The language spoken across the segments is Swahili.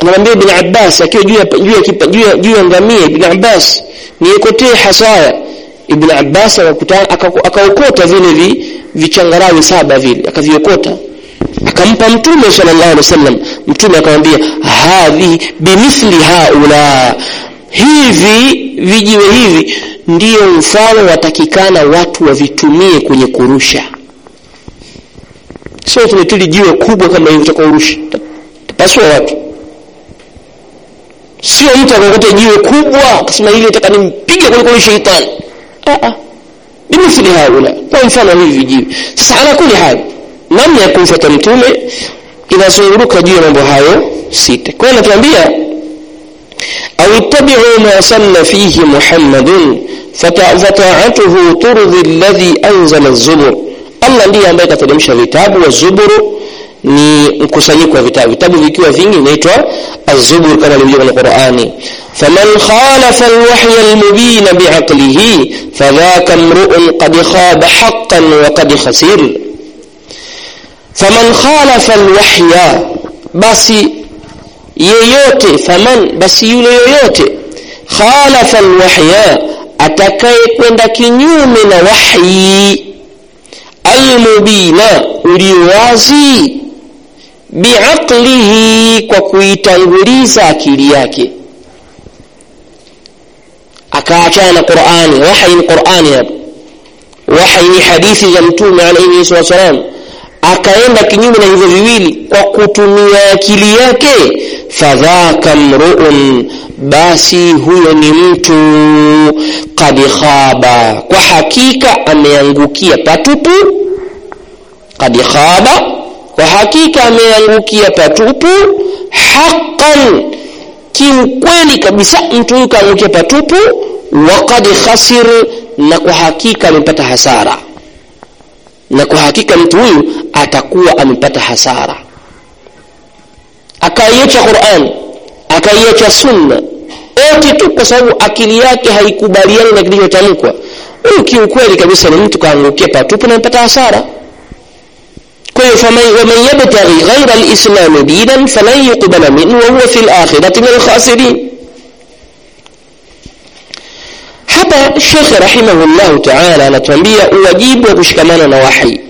anamwambia ibn Abbas akiwa juu ya juu ya kipa- juu ya juu ya ngamia ibn Abbas niekotee hasaya ibn Abbas akakuta aka- akaokota vile vi vichangarawi saba vile akaviokota akampa mtume sallallahu alaihi wasallam mtume akamwambia hadhi bimithli haula hivi vijiwe hivi ndiyo mfano watakikana watu wavitumie kwenye kurusha sio tumetili jiwe kubwa kama hivi utakaurusha tapasua watu sio mtu akakuta jiwe kubwa akasema hili nataka nimpige kuliko huyu sheitani ah ah bimithli haula kwa mfano hivi vijiwe sasa ala kuli hali namna ya kumfuata mtume inazunguruka juu ya mambo hayo sita kwa hiyo natuambia au ittabi'u ma sanna fihi muhammadun fata- fata'atuhu turdi alladhi anzala az-zubur Allah ndiye ambaye kateremsha vitabu wa zuburu ni mkusanyiko wa vitabu vitabu vikiwa vingi inaitwa az-zubur kama ilivyo kwenye Qur'ani faman khalafa al-wahya al-mubin bi'aqlihi fadhaka imru'un qad khaba haqqan wa qad khasir faman khalafa al-wahya basi yeyote faman basi yule yoyote khalafa al-wahya atakaye kwenda kinyume na wahyi almubina uliowazi biaqlihi kwa kuitanguliza akili yake akaachana na Qur'ani wahi ni Qur'ani hapo wahi ni hadithi za mtume alayhi wasallam akaenda kinyume na hivyo viwili kwa kutumia akili yake fadhaka mruun basi huyo ni mtu qad khaba kwa hakika ameangukia patupu qad khaba kwa hakika ameangukia patupu haqqan kiukweli kabisa mtu huyu kaangukia patupu wa qad khasir na kwa hakika amepata hasara na kwa hakika mtu huyu atakuwa amepata hasara akaiacha Qur'an akaiacha sunna yote tu kwa sababu akili yake haikubaliani na kilichotamkwa huyu kiukweli kabisa ni mtu kaangukia patupu na amepata hasara kwa hiyo faman yabtaghi ghayra al-islam dinan falan yuqbala minhu wa huwa fi al-akhirati min al-khasirin hapa Sheikh rahimahullah ta'ala anatuambia uwajibu wa kushikamana na wahi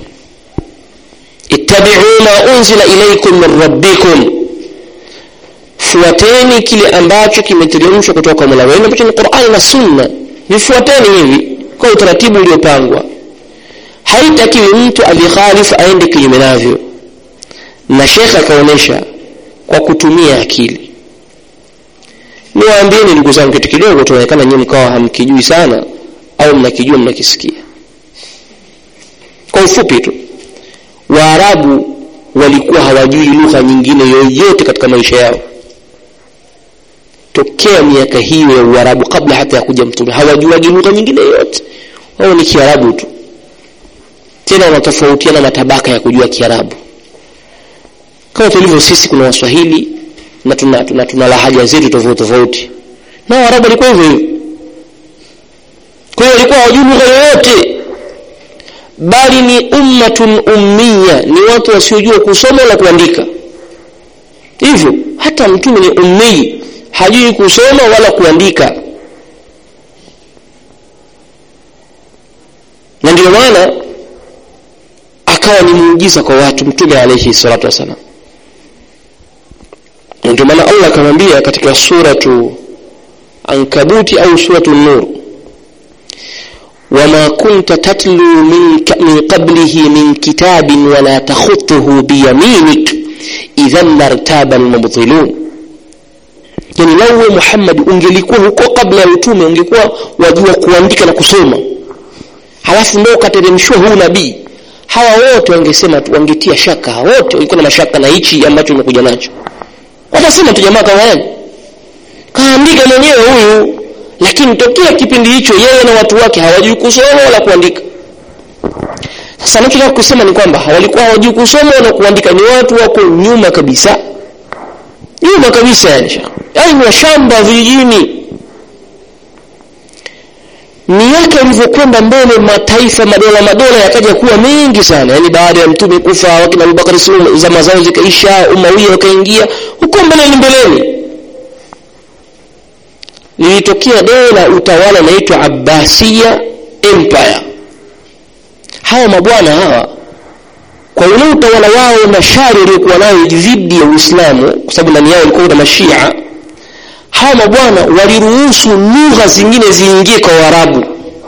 ittabi'u ma unzila ilaykum min rabbikum fuateni kile ambacho kimeteremshwa kutoka kwa Mola wenu ambacho ni Qur'ani na Sunna vifuateni hivi kwa utaratibu uliopangwa haitakiwi mtu alikhalifu aende kinyume navyo na Sheikh akaonesha kwa kutumia akili niwaambieni ndugu zangu kitu kidogo tunaonekana nyinyi mkawa hamkijui sana au mnakijua mnakisikia kwa ufupi tu waarabu walikuwa hawajui lugha nyingine yoyote katika maisha yao tokea miaka hiyo ya uarabu kabla hata ya kuja mtume hawajuagi lugha nyingine yoyote wao ni kiarabu tu tena wanatofautiana matabaka ya kujua kiarabu kama tulivyo sisi kuna waswahili na tuna, tuna, tuna lahaja zetu tofauti tofauti na waarabu walikuwa hivyo hivyo kwa hiyo walikuwa hawajui lugha yoyote bali ni ummatun ummiya ni watu wasiojua kusoma na kuandika hivyo hata mtume ni ummi hajui kusoma wala kuandika na ndio maana akawa ni muujiza kwa watu mtume alayhi salatu wasalam ndio maana Allah akamwambia katika suratu ankabuti au suratu nur وما كنت تتلو من, من قبله من كتاب ولا تخطه بيمينك إذا لارتاب المبطلون yani lawe Muhammad ungelikuwa huko kabla ya utume ungekuwa wajua kuandika na kusoma halafu ndio ukateremshwa huu nabii hawa wote wangesema wangetia shaka wote walikuwa na mashaka na hichi ambacho umekuja nacho watasema tu jamaa kama yani kaandika mwenyewe huyu lakini tokea kipindi hicho yeye na watu wake hawajui kusoma wala kuandika sasa anachotaka kusema ni kwamba walikuwa hawajui kusoma wala kuandika ni watu wako nyuma kabisa nyuma kabisa yani yani ni washamba vijijini miaka ilivyokwenda mbele mataifa madola madola yakaja kuwa mengi sana yani baada ya mtume kufa wakina Abubakar zama zao zikaisha umawiya wakaingia huko mbeleni mbeleni lilitokea dola utawala unaitwa abbasia empire hawa mabwana hawa kwa ule utawala wao na shari waliokuwa nayo dhidi ya uislamu kwa sababu ndani yao walikuwa na mashia hawa mabwana waliruhusu lugha zingine ziingie kwa waarabu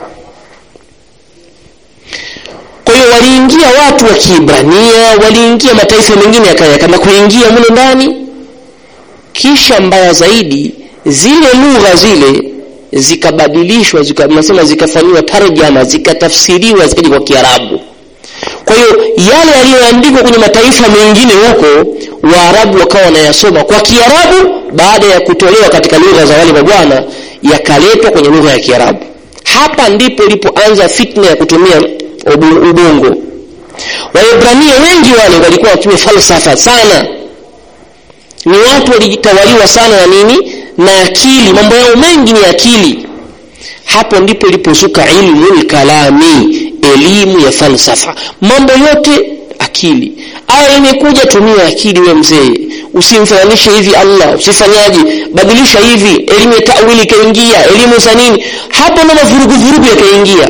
kwa hiyo waliingia watu wa kiibrania waliingia mataifa mengine yakana kuingia mule ndani kisha mbaya zaidi zile lugha zile zikabadilishwa zika, nasema zikafanyiwa tarjama zikatafsiriwa zikaja kwa kiarabu kwa hiyo yale yaliyoandikwa kwenye mataifa mengine huko waarabu wakawa wanayasoma kwa kiarabu baada ya kutolewa katika lugha za wale mabwana yakaletwa kwenye lugha ya kiarabu hapa ndipo ilipoanza fitna ya kutumia ubongo waebrania wengi wale walikuwa wakitumia falsafa sana ni watu walijitawaliwa sana na nini na akili mambo yao mengi ni akili hapo ndipo ilipozuka ilmu lkalami elimu ya falsafa mambo yote akili aya imekuja tumia akili we mzee usimfananishe hivi allah usifanyaje badilisha hivi elimu ya tawili ikaingia elimu za nini hapo ndo mavuruguvurugu yakaingia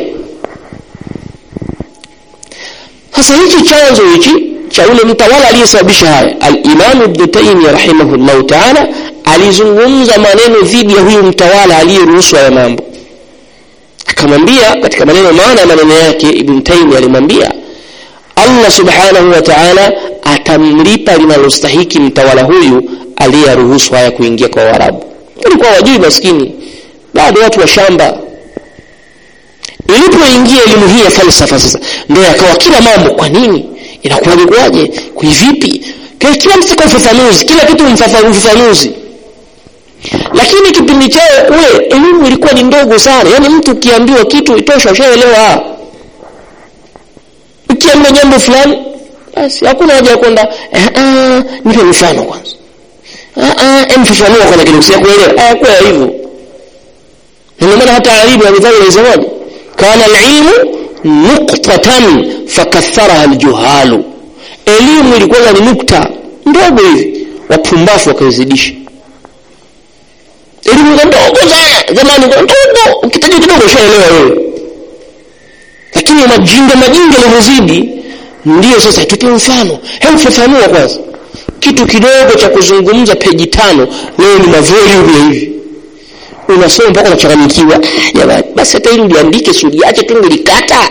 sasa hichi chanzo hichi cha ule mtawala aliyesababisha haya alimamu ibnu taimia rahimahullahu taala alizungumza maneno dhidi ya huyu mtawala aliyeruhusu haya mambo akamwambia katika maneno maana ya maneno yake ibn taimi alimwambia allah subhanahu wa taala atamlipa linalostahiki mtawala huyu aliyeruhusu haya kuingia kwa waarabu walikuwa wajui maskini bado watu wa shamba ilipoingia elimu hii ya falsafa sasa ndio yakawa kila mambo kwa nini inakuwaje kuwaje kuivipi kila mtu kwa ufafanuzi kila kitu ufafanuzi lakini kipindi chao ule elimu ilikuwa ni ndogo sana yaani mtu ukiambiwa kitu itosha ushaelewa ukiambiwa jambo fulani basi hakuna haja ya kwenda nipe mfano kwanza mfafanua kwanza kidogo si kuelewa kwa hivyo ndio maana hata alibu amedhani alisemaje kana alilmu nuqtatan fakatharaha aljuhalu elimu ilikuwa ni nukta ndogo hivi wapumbafu wakaizidisha elimu za ndogo sana zamani ndogo ukitaja kidogo ushaelewa wewe lakini majinga majinga yalivyozidi ndio sasa tupe mfano hebu fafanua kwanza kitu kidogo cha kuzungumza peji tano leo ni mavolume hivi unasoma mpaka unachanganyikiwa jamani basi hata ili uliandike si uliache tu ulikata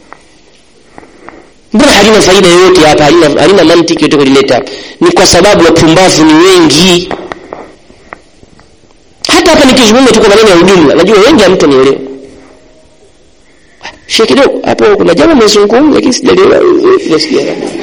mbona halina faida yoyote hapa halina, halina mantiki yote kulileta hapa ni kwa sababu wapumbavu ni wengi hata hapa nikizungumza tu kwa maneno ya ujumla najua wengi hamtanielewa shie kidogo hapo kuna jambo mmezungumza lakini sijalielewa sijasikia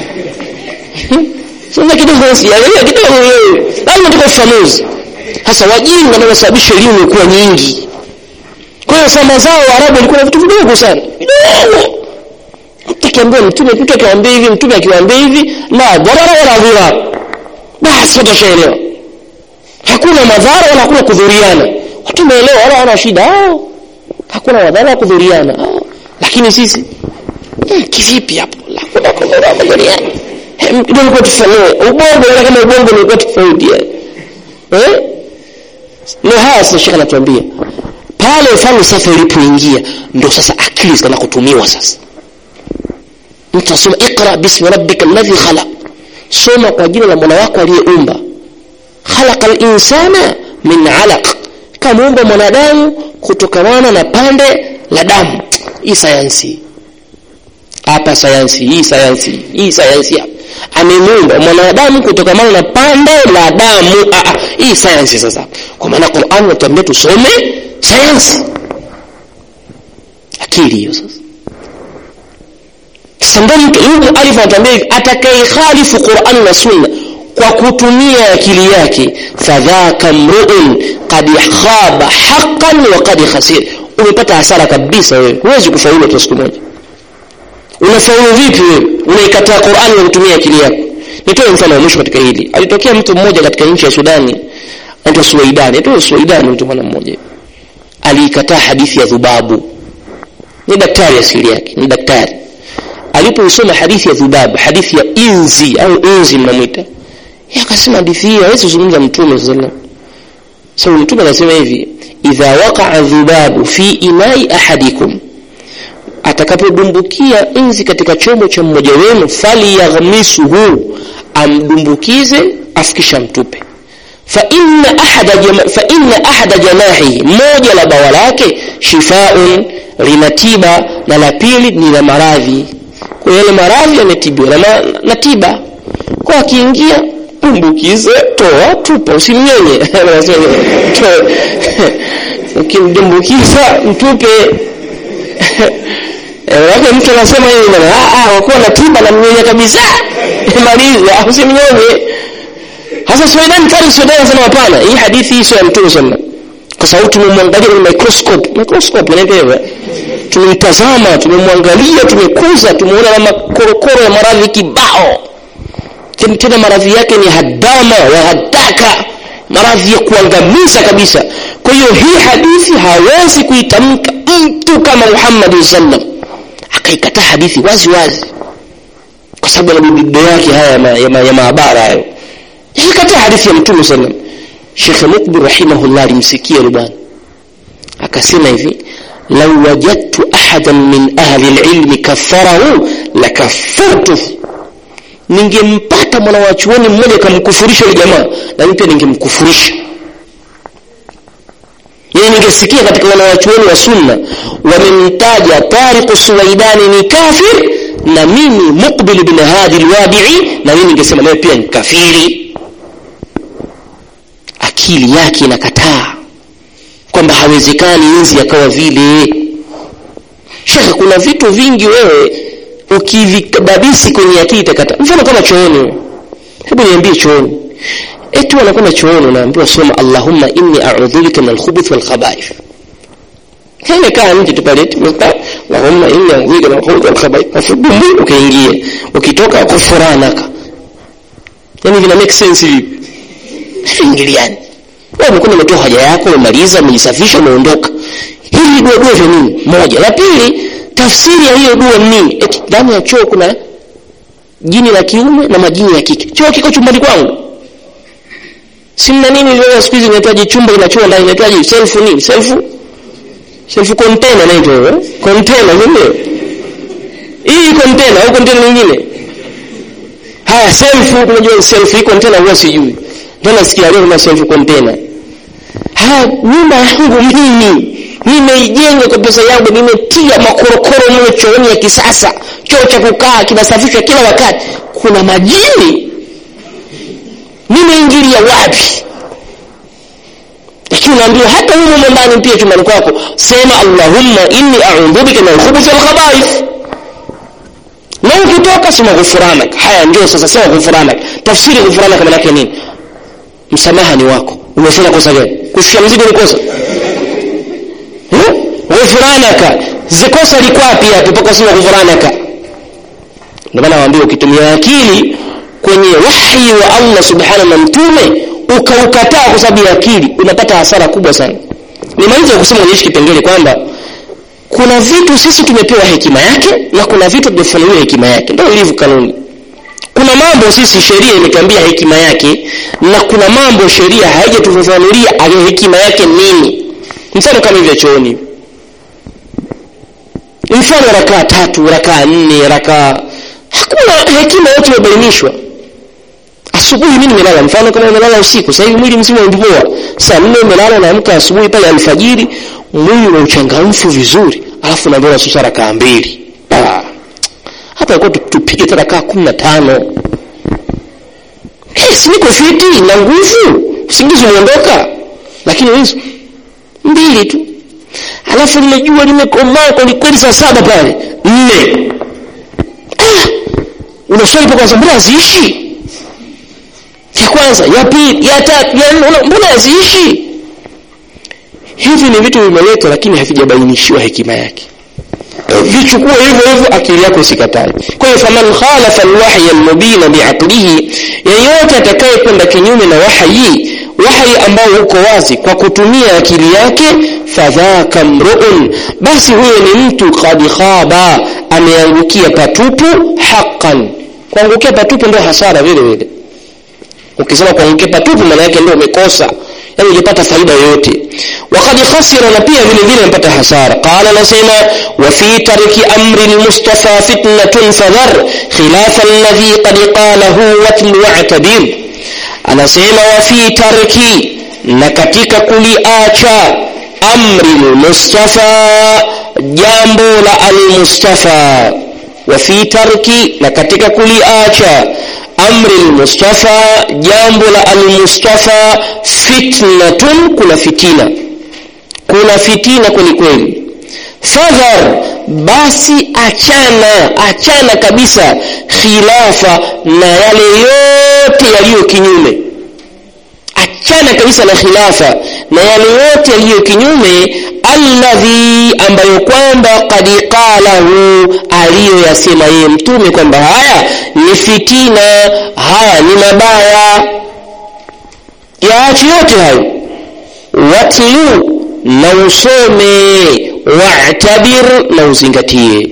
sasa kidogo sijaelewa kidogo wewe lazima tuko ufafanuzi sasa wajinga ndio wanasababisha elimu kuwa nyingi kwa hiyo samba zao waarabu walikuwa na vitu vidogo sana vidogo mtu akiambiwa mtume mtu akiwaambia hivi mtume akiwaambia hivi la dharara wala dhirar basi watashaelewa hakuna madhara wala hakuna kudhuriana watu wameelewa wala wana shida oh, hakuna madhara wala kudhuriana oh. lakini sisi hmm, kivipi hapo hakuna kudhuriana kidogo kwa tufanue ubongo wala kama ubongo ulikuwa tofauti eh ndio haya sasa shekhe anatuambia pale falsafa ilipoingia ndo sasa akili zikaanza kutumiwa sasa mtu anasoma iqra bismi rabbika alladhi khalaq soma kwa jina la mola wako aliyeumba khalaqa linsana min alaq kamuumba mwanadamu kutokamana na pande la damu hii sayansi hapa sayansi hii sayansi hii sayansi hapa amemuumba mwanadamu kutokamana na pande la damu Aa, hii sayansi sasa kwa maana Qur'an inatuambia tusome sayansi akili hiyo sasa sasa ndio mtu Ibn Alif anatuambia atakayekhalifu Qur'an na Sunna kwa kutumia akili yake fadhaka mru'un qad khaba haqqan wa qad khasir umepata hasara kabisa wewe huwezi kufaulu hata siku moja unafaulu vipi wewe unaikataa Qur'an kwa kutumia akili yako nitoe mfano wa mwisho katika hili alitokea mtu mmoja katika nchi ya Sudani anaitwa Suwaidani anaitwa Suwaidani mtu mwana mmoja aliikataa hadithi ya dhubabu ni daktari asili yake ni daktari alipoisoma hadithi ya dhubabu hadithi ya inzi au inzi mnamwita akasema hadithi hii hawezi kuzungumza mtume sallam sababu mtume anasema hivi idha waqa'a dhubabu fi inai ahadikum atakapodumbukia inzi katika chombo cha mmoja wenu falyaghmisuhu amdumbukize afikisha mtupe fa inna ahada jama, fa inna ahada janahihi moja la bawa lake shifaun lina tiba na la pili ni la maradhi kwa yale maradhi yametibiwa na, na tiba kwa akiingia dumbukize toa tupa usimnyenye ukimdumbukiza mtupe Wake mtu anasema hivi bwana, ah ah wakuwa na tiba na mnyenye kabisa. Maliza usimnyonye. Hasa Suleiman kali Suleiman anasema hapana, hii hadithi hii sio ya Mtume sallallahu Kwa sababu tumemwangalia kwenye microscope, microscope inaitwa hivyo. Tumemtazama, tumemwangalia, tumekuza, tumeona na makorokoro ya maradhi kibao. Tena tena maradhi yake ni hadama wa hadaka, maradhi ya kuangamiza kabisa. Kwa hiyo hii hadithi hawezi kuitamka mtu kama Muhammad sallam akaikataa hadithi wazi wazi kwa sababu ana bibido yake haya ya, ma, ya, ma, ya maabara hayo akaikataa hadithi ya mtume sallam Sheikh Mukbir rahimahullah alimsikia yule bwana akasema hivi law wajadtu ahadan min ahli alilmi kaffarahu lakaffartuhu ningempata mwana wa chuoni mmoja kamkufurisha yule jamaa na mimi pia ningemkufurisha yani ningesikia katika wanawachuoni wa sunna wamemtaja Tariq Suwaidani ni kafir na mimi Muqbil bin Hadi al-Wadi'i na mimi ningesema naye pia ni kafiri akili yake inakataa kwamba hawezekani inzi akawa vile shekhe kuna vitu vingi wewe ukivikababisi kwenye akili itakata mfano kama chooni hebu niambie chooni eti wanakwenda chooni unaambiwa soma allahumma inni a'udhu bika min al-khubuth wal khaba'ith kile kaa nje tu pale eti allahumma inni a'udhu bika min al-khubuth wal khaba'ith afudumbu ukaingia ukitoka kufuranaka yani vina make sense hivi ingiliani wewe umekwenda umetoa haja yako umemaliza umejisafisha umeondoka hili dua dua vya nini moja la pili tafsiri ya hiyo dua ni nini eti ndani ya choo kuna jini la kiume na majini ya kike choo kiko chumbani kwangu simna nini leo siku hizi inahitaji chumba kinachua ndani inahitaji self nini self self container naitwa eh container ndio hii container au container nyingine haya self unajua self hii container huwa sijui ndio nasikia leo kuna self container haya nyumba yangu mimi nimeijenga kwa pesa yangu nimetia makorokoro mle chooni ya kisasa choo cha kukaa kinasafishwa kila wakati kuna majini nimeingilia wapi lakini unaambiwa hata humo ndani pia chumbani kwako sema allahumma inni a'udhu bika min al-khubuthi wal khaba'ith na ukitoka sema ghufranak haya ndio sasa sema ghufranak tafsiri ghufranak maana yake nini msamaha ni wako umefanya kosa gani kushusha mzigo ni kosa ghufranaka zikosa liko wapi hapo mpaka sema ghufranaka ndio maana nawaambia ukitumia akili kwenye wahi wa Allah subhanahu na mtume ukaukataa kwa sababu ya akili unapata hasara kubwa sana nimaliza kusema kwenye kipengele kwamba kuna vitu sisi tumepewa hekima yake na kuna vitu tumefanuliwa hekima yake ndio ilivyo kanuni kuna mambo sisi sheria imetuambia hekima yake na kuna mambo sheria haijatufafanulia hekima yake nini mfano kama hivyo chooni mfano rakaa tatu rakaa nne rakaa hakuna hekima yote imebainishwa asubuhi mimi nimelala mfano kama nimelala usiku sasa hivi mwili mzima umepoa saa nne umelala naamka asubuhi pale alfajiri mwili una uchangamfu vizuri alafu naambiwa nasusa rakaa mbili ah. hapa ilikuwa tupige hata rakaa kumi na tano yes, niko fiti na nguvu usingizi umeondoka lakini hizo mbili tu alafu lile jua limekomaa kwelikweli saa saba pale nne ah, unaswali pa kwanza mbona haziishi ya kwanza ya pili ya tatu ya nne mbona haziishi hivi ni vitu vimeletwa lakini havijabainishiwa hekima yake vichukue hivyo hivyo akili yako isikatae kwa hiyo faman khalafa alwahya almubina biaqlihi yeyote atakayekwenda kinyume na wahayi wahayi ambao uko wazi kwa kutumia akili yake fadhaka mruun basi huyo ni mtu qad khaba ameangukia patupu haqqan kuangukia patupu ndio hasara vile vile ukisema kwa mkepa tupu maana yake ndio umekosa yani hujapata faida yoyote wakad khasira na pia vile vile amepata hasara qala nasema wa fi tarki amri lmustafa fitnatun fadhar khilafa alladhi qad qalahu watlu wa'tabir anasema wa fi tarki na katika kuliacha amri lmustafa jambo la almustafa wa fi tarki na katika kuliacha amri lmustafa jambo la almustafa fitnatun kuna fitina kuna fitina kwelikweli fadhar basi achana achana kabisa khilafa na yale yote yaliyo kinyume achana kabisa na khilafa na yale yote yaliyo kinyume alladhi ambayo kwamba qad qalahu aliyoyasema yeye mtume kwamba haya ni fitina haya ni mabaya yaache yote hayo watlu na usome wa'tabir na uzingatie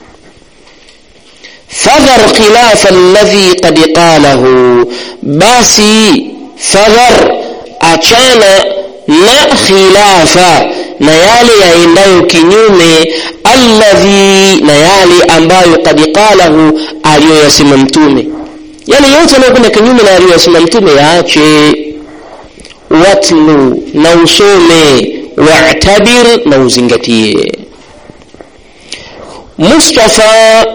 fadhar khilafa alladhi qad qalahu basi fadhar achana na khilafa na yale yaendayo kinyume alladhi na yale ambayo kad qalahu aliyoyasema mtume yale yote yanayokwenda kinyume na aliyoyasema mtume yaache watlu na usome wa'tabir na uzingatie mustafa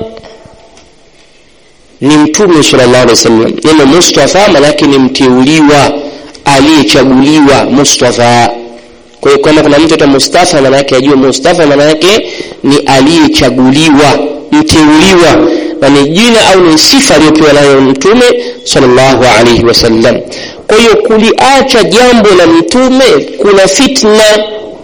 ni mtume sallallahu alaihi wasallam neno mustafa maanake ni mteuliwa aliyechaguliwa mustafa kwa hiyo kama kuna mtu ta mustafa maana yake ajue mustafa maana yake ni aliyechaguliwa mteuliwa na ni jina au ni sifa aliyopewa nayo mtume sallallahu alaihi wasallam kwa hiyo kuliacha jambo la mtume kuna fitna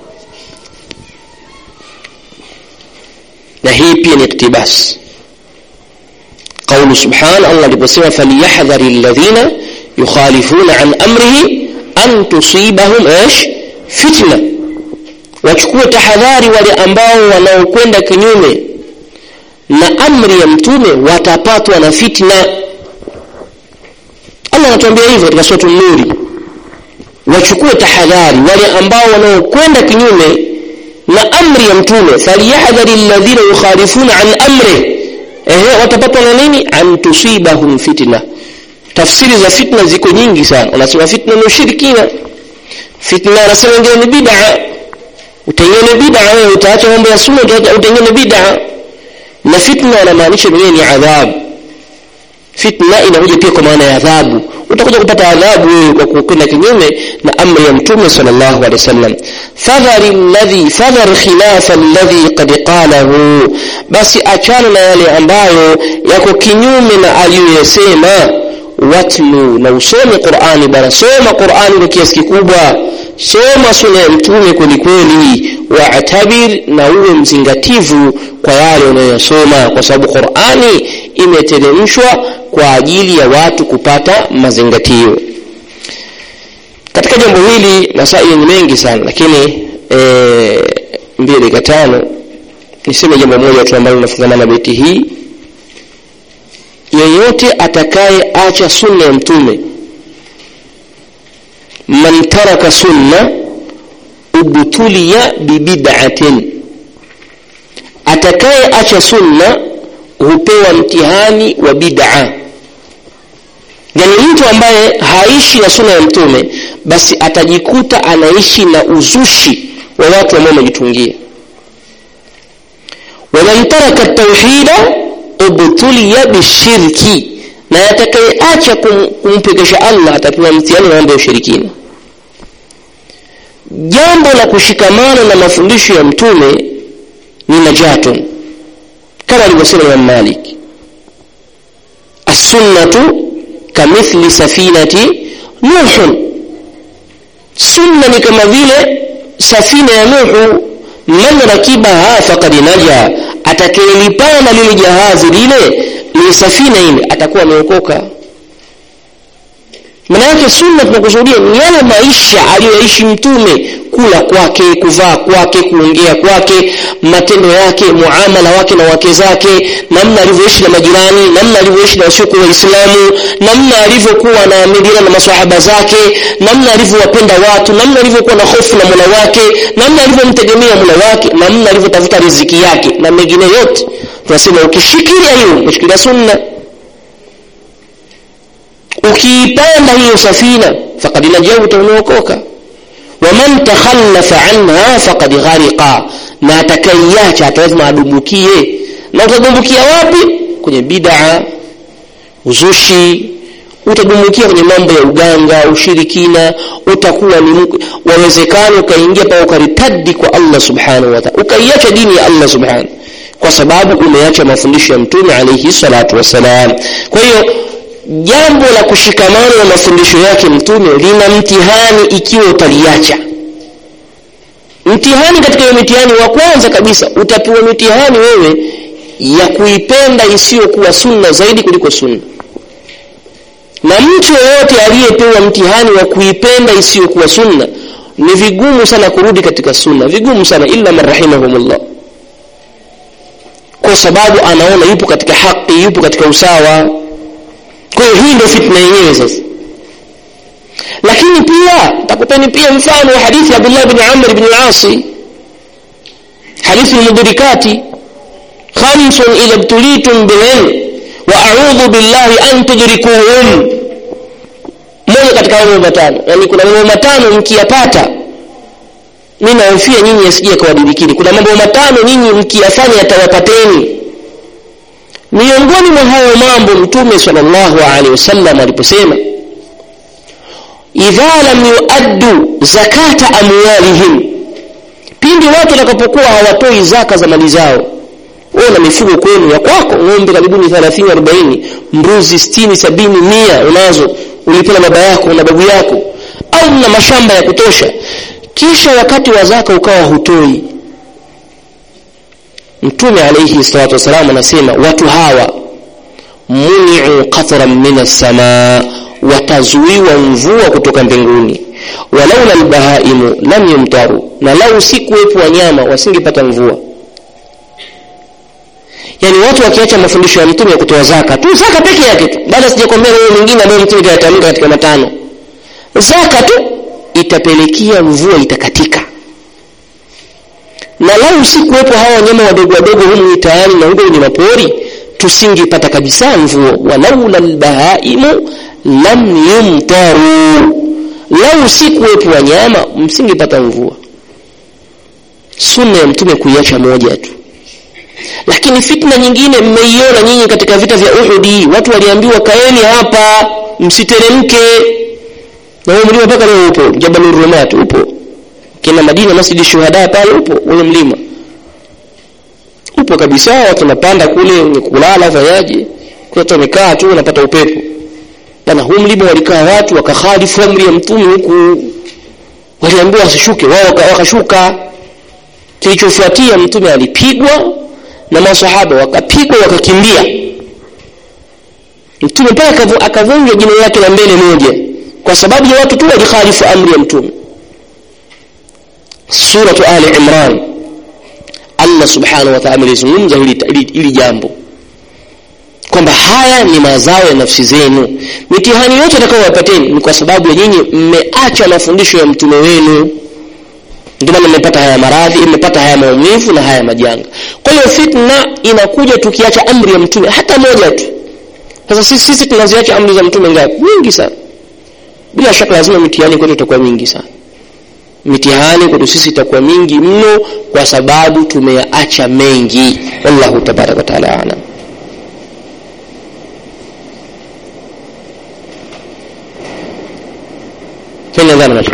na hii pia ni iktibas قول سبحانه الله لبسوا فليحذر الذين يخالفون عن أمره أن تصيبهم إيش fitna wachukue tahadhari wale ambao wanaokwenda kinyume na amri ya mtume watapatwa na fitna allah anatuambia hivyo katika suratu nuri wachukue tahadhari wale ambao wanaokwenda kinyume na amri ya mtume falyahdhari alladhina yukhalifuna an amri ehe watapatwa na nini an tusibahum fitna tafsiri za fitna ziko nyingi sana wanasema fitna ni ushirikina fitna anasema wengine ni bid'a utengene bid'a wewe utaacha mambo ya sunna utengene bid'a na fitna anamaanisha mwenyewe ni adhabu fitna inakuja pia kwa maana ya adhabu utakuja kupata adhabu wewe kwa kukwenda kinyume na amri ya mtume sallallahu alaihi wasallam fadhari alladhi fadhar khilafa alladhi qad qalahu basi achana na yale ambayo yako kinyume na aliyoyasema watlu na usome qurani bana soma qurani kwa kiasi kikubwa soma suna ya mtume kwelikweli waatabir na uwe mzingativu kwa yale unayosoma kwa sababu qurani imeteremshwa kwa ajili ya watu kupata mazingatio katika jambo hili masaili ni mengi sana lakini e, mbili dakika tano niseme jambo moja tu ambalo linafungamana na beti hii yeyote atakaye acha sunna ya mtume man taraka sunna ubtuliya bibid'atin atakaye acha sunna hupewa mtihani wa bid'a yani mtu ambaye haishi na sunna ya mtume basi atajikuta anaishi na uzushi wa watu ambao wamejitungia waman taraka tauhida ubtuliya bishirki na atakayeacha kum, kumpekesha allah atapewa mtihani wa mambo ya ushirikina jambo la kushikamana na mafundisho ya mtume ni najatun kama alivyosema imam malik assunnatu kamithli safinati nuhun sunna ni kama vile safina ya nuhu man rakibaha faqad naja atakayelipanda lile jahazi lile ni safina ile atakuwa ameokoka maana yake sunna tunakusudia ni yale maisha aliyoishi mtume kula kwake kuvaa kwake kuongea kwake matendo yake muamala wake na wake zake namna alivyoishi na majirani namna alivyoishi na wasiokuwa waislamu namna alivyokuwa anaamiliana na masahaba zake namna alivyowapenda watu namna alivyokuwa na hofu na mola wake namna alivyomtegemea mola wake namna alivyotafuta riziki yake na mengine yote tunasema ukishikilia hiyo umeshikilia sunna ukiipanda hiyo safina faqad najauta umeokoka waman takhallafa anha faqad ghariqa na atakaiacha lazima adumbukie na utadumbukia wapi kwenye bid'a uzushi utadumbukia kwenye mambo ya uganga ushirikina utakuwa ni wawezekano ukaingia pa ukaritadi kwa Allah subhanahu wa ta'ala ukaiacha dini ya Allah subhanahu kwa sababu umeacha mafundisho ya mtume alayhi salatu wassalam kwa hiyo jambo la kushikamana na mafundisho yake mtume lina mtihani ikiwa utaliacha mtihani katika hiyo mitihani wa kwanza kabisa utapewa mitihani wewe ya kuipenda isiyokuwa sunna zaidi kuliko sunna na mtu yeyote aliyepewa mtihani wa kuipenda isiyokuwa sunna ni vigumu sana kurudi katika sunna vigumu sana illa man rahimahumullah kwa sababu anaona yupo katika haki yupo katika usawa kwa hiyo hii ndio fitna yenyewe sasa lakini pia takupeni pia mfano wa hadithi ya Abdullah bin Amr bin al-As hadithi mudrikati khamsun idha ibtulitum bihin wa a'udhu billahi an tudrikuhum moja katika mambo matano yani kuna mambo matano mkiyapata mimi nahofia nyinyi yasije kawadirikini kuna mambo matano nyinyi mkiyafanya yatawapateni miongoni mwa hayo mambo mtume sallallahu alaihi wasallam aliposema idha lam yuaddu zakata amwalihim pindi watu watakapokuwa hawatoi zaka za mali zao wewe na mifugo kwenu ya kwako ng'ombe karibuni 30 40 mbuzi 60 70 mia unazo ulipewa baba yako na babu yako au na mashamba ya kutosha kisha wakati wa zaka ukawa hutoi mtume alayhi salatu wasalam anasema watu hawa muni'u qatran min as-samaa watazuiwa mvua kutoka mbinguni walaula albahaimu lam yumtaru na lau si kuwepo wanyama wasingepata mvua yani watu wakiacha mafundisho ya mtume ya kutoa zaka tu zaka peke yake tu baada sijakwambia wewe mwingine ambaye mtume kayatamka katika matano zaka tu itapelekea mvua itakatika na lau si kuwepo hawa wanyama wadogo wadogo humu mitaani na huko kwenye mapori tusingepata kabisa mvua walaula albahaimu lam yumtaru lau si kuwepo wanyama msingepata mvua sunna ya mtume kuiacha moja tu lakini fitna nyingine mmeiona nyinyi katika vita vya Uhudi watu waliambiwa kaeni hapa msiteremke na huo mlima mpaka leo upo Jabal Rumat upo kina Madina Masjid Shuhada pale upo ule mlima upo kabisa watu wanapanda kule wenye kulala fanyaje watu wamekaa tu wanapata upepo bana huu mlima walikaa watu wakakhalifu amri ya mtume huku waliambiwa wasishuke wao wakashuka kilichofuatia mtume alipigwa na masahaba wakapigwa wakakimbia mtume mpaka akavunja jina lake la mbele moja kwa sababu ya watu tu walikhalifu amri ya mtume suratu ali imran allah subhanahu wa ta'ala alizungumza hili, hili jambo kwamba haya ni mazao ya nafsi zenu mitihani yote atakayowapateni ni kwa sababu ya nyinyi mmeacha mafundisho ya mtume wenu ndio maana mmepata haya maradhi mmepata haya maumivu na haya majanga kwa hiyo fitna inakuja tukiacha amri ya mtume hata moja tu sasa sisi, sisi tunaziacha amri za mtume ngapi nyingi sana bila shaka lazima mitihani kwetu itakuwa mingi sana mitihani kwetu sisi itakuwa mingi mno kwa sababu tumeyaacha mengi wallahu tabaraka wataala alam fanya dhana macho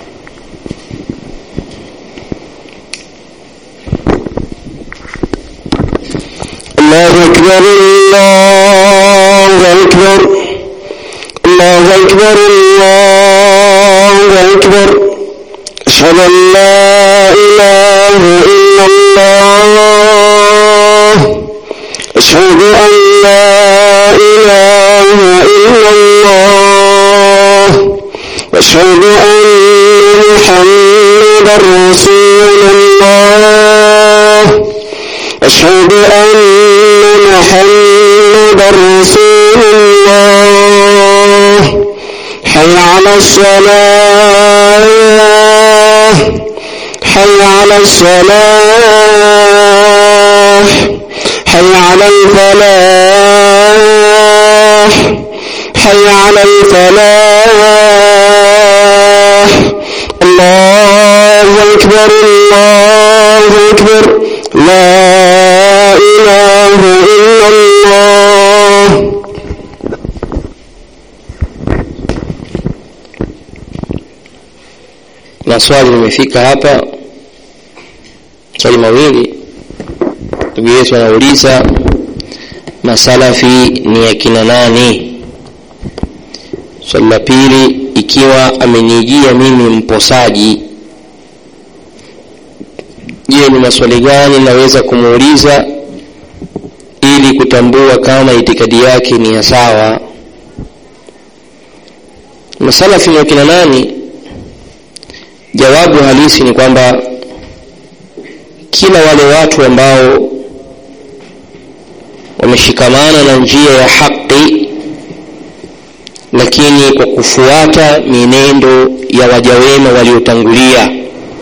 الله أكبر الله أكبر الله أكبر الله أكبر أشهد أن لا إله إلا الله أشهد أن لا إله إلا الله أشهد أن محمدا رسول الله أشهد أن محمدا رسول الله حي على الصلاة حي على الصلاة حي على الفلاح حي على الفلاح الله أكبر الله أكبر لا إله إلا الله na swali limefika hapa swali mawili ndugu yetu anauliza masalafi ni akina nani swali la pili ikiwa amenijia mimi mposaji je ni maswali gani naweza kumuuliza ili kutambua kama itikadi yake ni ya sawa masalafi ni akina nani jawabu halisi ni kwamba kila wale watu ambao wameshikamana na njia ya haki lakini kwa kufuata mienendo ya wajawema waliotangulia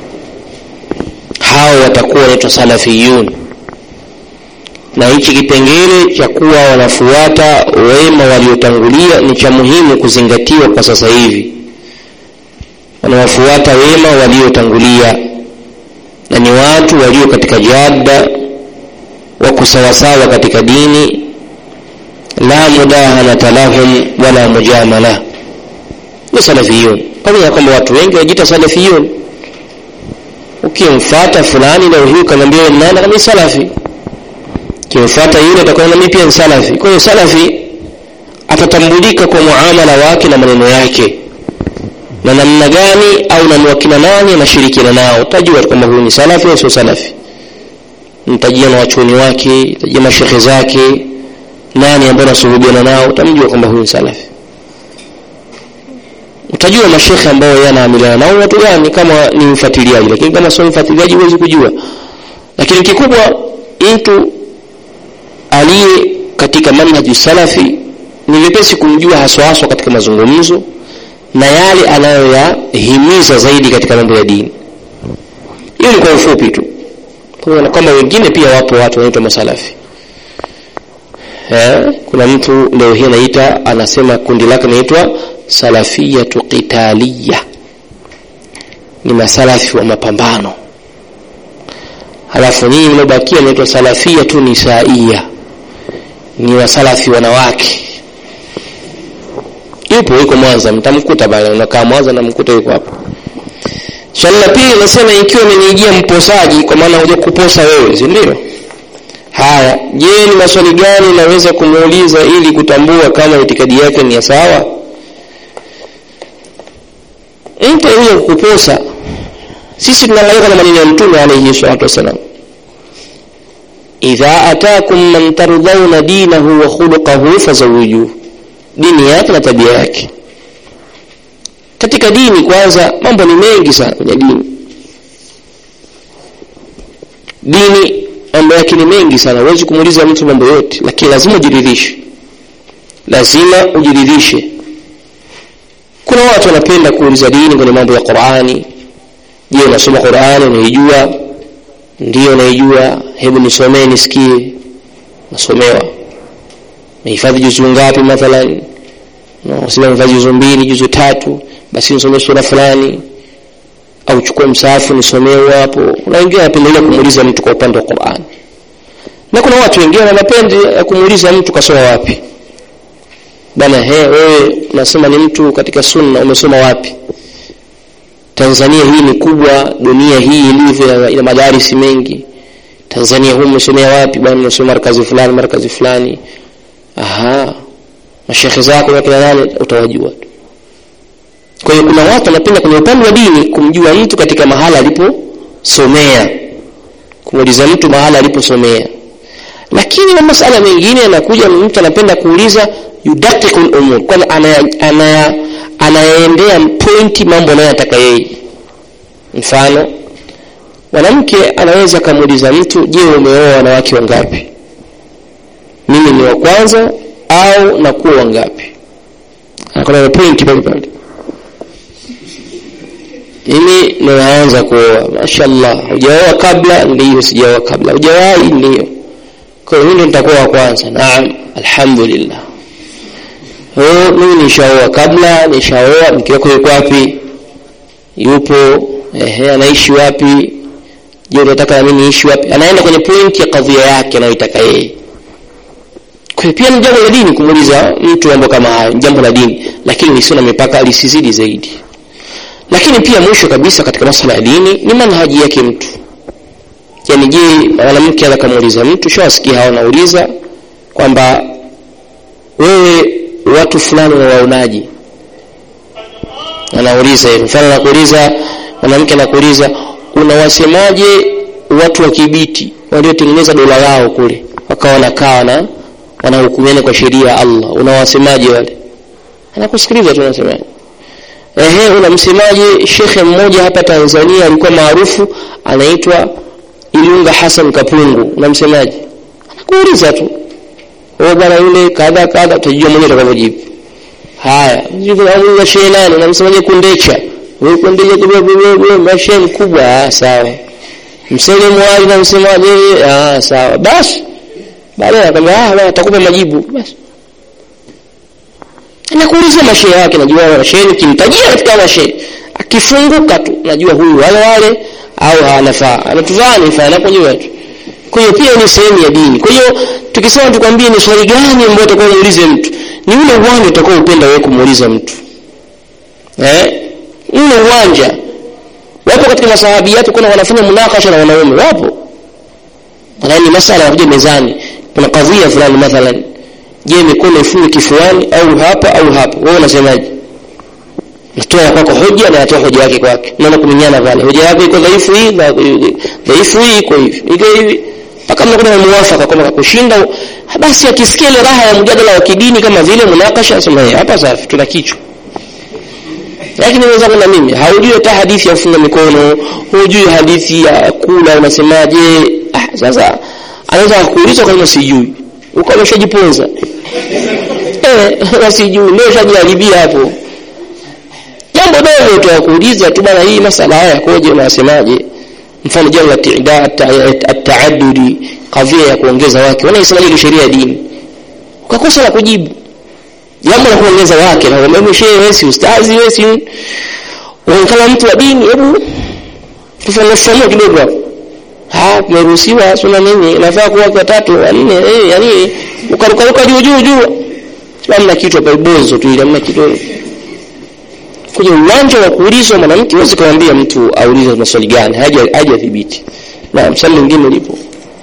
hao watakuwa wanaitwa salafiyun na hichi kipengele cha kuwa wanafuata wema waliotangulia ni cha muhimu kuzingatiwa kwa sasa hivi wanawafuata wema waliotangulia na ni watu walio katika jada wako sawasawa katika dini la mudahanata lahum wala mujamala ni salafiyun pamoja na kwamba watu wengi wajita salafiyun ukimfata fulani leo hii ukaniambia wewe nani kama salafi ukimfata yule atakuwa na mimi pia ni salafi kwa hiyo salafi atatambulika kwa muamala wake na maneno yake na namna gani au na wakina nani anashirikiana nao utajua kwamba huyu ni salafi au sio salafi mtajia na wachuoni wake tajia mashekhe zake nani ambao anasuhubiana nao utamjua kwamba huyu ni salafi utajua mashekhe ambao yeye anaamiliana nao watu gani kama ni mfuatiliaji lakini kama sio mfuatiliaji huwezi kujua lakini kikubwa mtu aliye katika manhaji salafi ni vyepesi kumjua haswa haswa katika mazungumzo na yale anayoyahimiza zaidi katika mambo ya dini hiyo ni kwa ufupi tu pamoja na kwamba wengine pia wapo watu wanaitwa masalafi eh, kuna mtu leo hii anaita anasema kundi lake linaitwa salafiyatu qitaliya ni masalafi wa mapambano halafu nyinyi mliobakia naitwa salafiyatu nisaiya ni wasalafi wanawake yupo yuko mwanza mtamkuta pale unakaa mwanza namkuta yuko hapo swali la pili nasema ikiwa umenijia mposaji kwa maana huja kuposa wewe si ndio haya je ni maswali gani naweza kumuuliza ili kutambua kama itikadi yake ni ya sawa mtu alikuja kukuposa sisi tunaangalia na maneno ya mtume alayhi salatu wasalam idha atakum man tardhauna dinahu wa khuluqahu fazawijuhu dini yake na tabia yake katika dini kwanza mambo ni mengi sana kwenye dini dini mambo yake ni mengi sana huwezi kumuuliza mtu mambo yote lakini lazima ujiridhishe lazima ujiridhishe kuna watu wanapenda kuuliza dini kwenye mambo ya qurani je unasoma qurani unaijua ndio naijua hebu nisomee nisikie nasomewa nahifadhi juzu ngapi mathalan sema nahifadhi juzu mbili juzu tatu basi nisomee sura fulani au chukue msaafu nisomee hapo na wengine wanapendelea kumuuliza mtu kwa upande wa Qur'an na kuna watu wengine wanapenda kumuuliza mtu kasoma wapi bana he wewe unasema ni mtu katika sunna umesoma wapi Tanzania hii ni kubwa dunia hii ilivyo ina madarisi mengi Tanzania huu umesomea wapi bwana umesoma markazi fulani markazi fulani aha mashekhe zako na kina nani utawajua tu kwa hiyo kuna watu wanapenda kwenye upande wa dini kumjua mtu katika mahala aliposomea kumuuliza mtu mahala aliposomea lakini na masala mengine yanakuja mtu anapenda kuuliza yudaqiqul umur kwani anaya, anaya, anaendea pointi mambo anayotaka yeye mfano mwanamke anaweza akamuuliza mtu je umeoa wanawake wangapi mimi ni wa kwanza au nakuwa wangapi kuna pointi pale pale mimi ninaanza kuoa mashallah hujaoa kabla ndiyo sijaoa kabla hujawahi ndiyo kwa hiyo mimi nitakuwa wa kwanza naam alhamdulillah oh mimi nishaoa kabla nishaoa mke wako yuko wapi yupo ehe anaishi wapi je unataka na mimi niishi wapi anaenda kwenye pointi ya kadhia yake anayoitaka yeye kwa hiyo pia ni jambo la dini kumuuliza mtu mambo kama hayo jambo la dini lakini lisio na mipaka lisizidi zaidi lakini pia mwisho kabisa katika masuala ya dini ni manhaji yake mtu yani je mwanamke anaweza kumuuliza mtu shawasikia hao nauliza kwamba wewe watu fulani unawaonaje anauliza hivyo mfano anakuuliza mwanamke anakuuliza unawasemaje watu wa kibiti waliotengeneza dola lao kule wakawa wanakaa na wanahukumiana kwa sheria ya Allah unawasemaje wale anakusikiliza tu unasemaje ehe unamsemaje shekhe mmoja hapa Tanzania alikuwa maarufu anaitwa Ilunga Hassan Kapungu unamsemaje anakuuliza tu wewe bwana yule kadha kadha utajua mwenyewe utakavyojibu haya unamwuliza shehe nani unamsemaje kundecha wewe kundecha kwa shehe mkubwa ah sawa msele mwali unamsemaje ah sawa basi baadaye akamwambia ah bwana atakupa majibu basi anakuulizia mashehe yake najua wale mashehe nikimtajia katika mashehe akifunguka tu najua huyu wale wale au hanafaa anatuvaa ni faa anapojua tu kwa hiyo pia ni sehemu ya dini kwa hiyo tukisema tukwambie ni swali gani ambayo utakuwa muulize mtu ni ule uwanja utakao upenda wewe kumuuliza mtu eh ule uwanja wapo katika masahabiati kuna wanafanya munakasha na wanaume wapo yani masala yakuja mezani kuna kadhia fulani mathalan je mikono ifunge kifuani au hapa au hapa wewe unasemaje natoa kwako hoja na natoa hoja yake kwake naona kuminyana pale hoja yako iko dhaifu hii na dhaifu hii iko hivi iko hivi mpaka mnakuwa muwafaka kwamba kushinda basi akisikia ile raha ya mjadala wa kidini kama vile munakasha asema hapa safi tuna kichwa lakini wenzangu na mimi haujui hata hadithi ya kufunga mikono hujui hadithi ya kula unasemaje ah sasa anaweza kukuuliza kama sijui uko umeshajiponza eh wasijui ndio ushajiharibia hapo jambo dogo tu kuuliza tu bana hii masala haya yakoje unasemaje mfano jambo la at-ta'addudi kadhia ya kuongeza wake wanaisemaje sheria ya dini ukakosa la kujibu jambo la kuongeza wake na wewe shehe wewe si ustazi wewe si unaonekana mtu wa dini hebu tufanye fahamu kidogo hapo ah kumeruhusiwa suna nini nafaa kuwa kwa tatu nne eh yani ukarukaruka juu juu juu hamna kitu hapa ibozo tu ile hamna kitu kwenye uwanja wa kuulizwa mwanamke huwezi kumwambia mtu aulize maswali gani haja haja dhibiti na msali mwingine lipo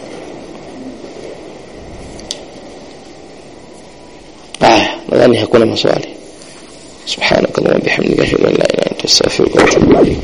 haya nadhani hakuna maswali سبحانك اللهم وبحمدك اشهد ان لا اله الا انت استغفرك واتوب اليك